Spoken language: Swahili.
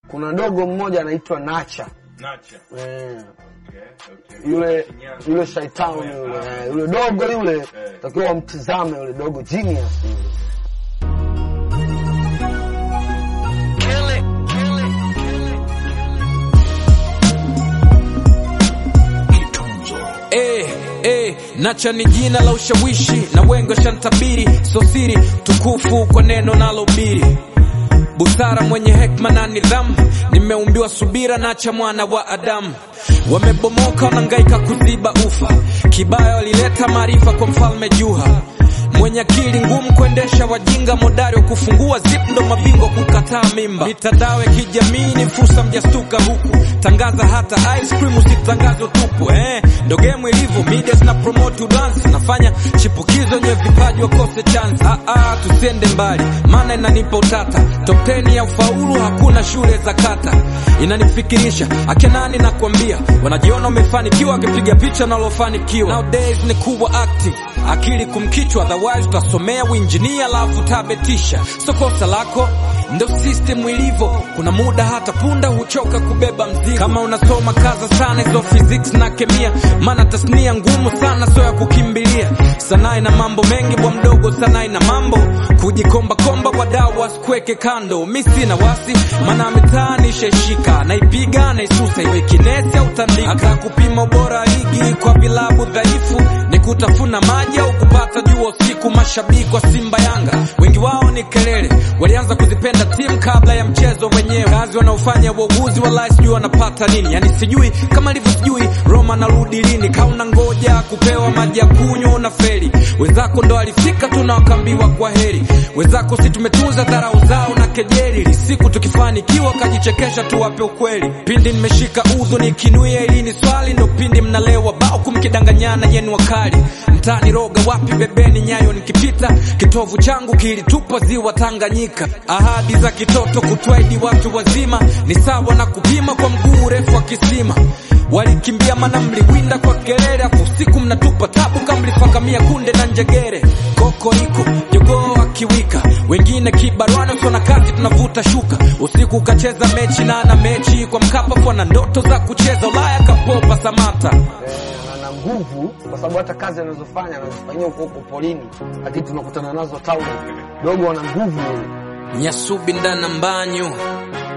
kuna dogo mmoja anaitwa Nacha Nacha. eh, Okay, okay. yule Shinyanga. yule shaitani yule eh, yule dogo yule takiwa wamtizame yule dogo genius yule. Eh, eh, Nacha ni jina la ushawishi na wengi washantabiri, so siri tukufu kwa neno nalohubiri busara mwenye hekma na nidhamu, nimeumbiwa subira, Nacha mwana wa Adamu. Wamebomoka wanangaika kuziba ufa, kibaya walileta maarifa kwa mfalme Juha mwenye akili ngumu kuendesha wajinga, modari wa kufungua zip ndo mabingwa kukataa mimba. Mitandao ya kijamii ni fursa, mjastuka huku, tangaza hata ice cream, usitangaze utupu eh, ndo game ilivyo, media zina promote dance, nafanya chipukizo nye vipaji wakose chance. Ah, ah, tusiende mbali, maana inanipa utata. Top 10 ya ufaulu hakuna shule za kata, inanifikirisha akenani, nakwambia wanajiona wamefanikiwa, wakipiga picha nalofanikiwa. Nowadays ni kuwa active, akili kumkichwa, otherwise utasomea uinjinia alafu tabetisha. So kosa lako ndo system ilivyo, kuna muda hata punda huchoka kubeba mzigo. Kama unasoma kaza sana hizo physics na kemia, maana tasnia ngumu sana, so ya kukimbilia. Sanaa ina mambo mengi bwa mdogo, sanaa ina mambo kujikomba komba, wadau wasikuweke kando. Mi sina wasi, maana mitaani shaishika, naipiga naisusa, iwe kinesi au tandika. Hata kupima ubora wa ligi kwa vilabu dhaifu ni kutafuna maji au kupata jua usiku. Mashabiki wa Simba Yanga wengi wao ni kelele, walianza kuzipenda timu kabla ya mchezo wenyewe. Kazi wanaofanya wauguzi walai sijui wanapata nini, yani sijui kama ilivyo sijui Roma narudi lini, kauna ngoja kupewa maji ya kunywa na feri. Wenzako ndo alifika tu na wakaambiwa kwa heri, wenzako si tumetunza dharau zao na kejeli, ili siku tukifanikiwa kajichekesha tuwape ukweli. Pindi nimeshika udhu nikinuia ili ni swali, ndo pindi mnalewa bao kumkidanganyana yenu wakali mtani roga wapi bebeni nyayo nikipita kitovu changu kilitupa ziwa Tanganyika. Ahadi za kitoto kutwaidi watu wazima ni sawa na kupima kwa mguu urefu wa kisima. Walikimbia mana mliwinda kwa kelele, afu usiku mnatupa tabu kama mlifakamia kunde na njegere. Koko iko jogoo akiwika, wengine kibarwana usona kazi tunavuta shuka. Usiku ukacheza mechi na ana mechi kwa Mkapa, kwa na ndoto za kucheza Ulaya kapopa Samata. Eh, ana nguvu kwa sababu hata kazi anazofanya anazifanyia huko huko polini, lakini tunakutana nazo town. Dogo ana nguvu yule. Nyasubi ndana mbanyu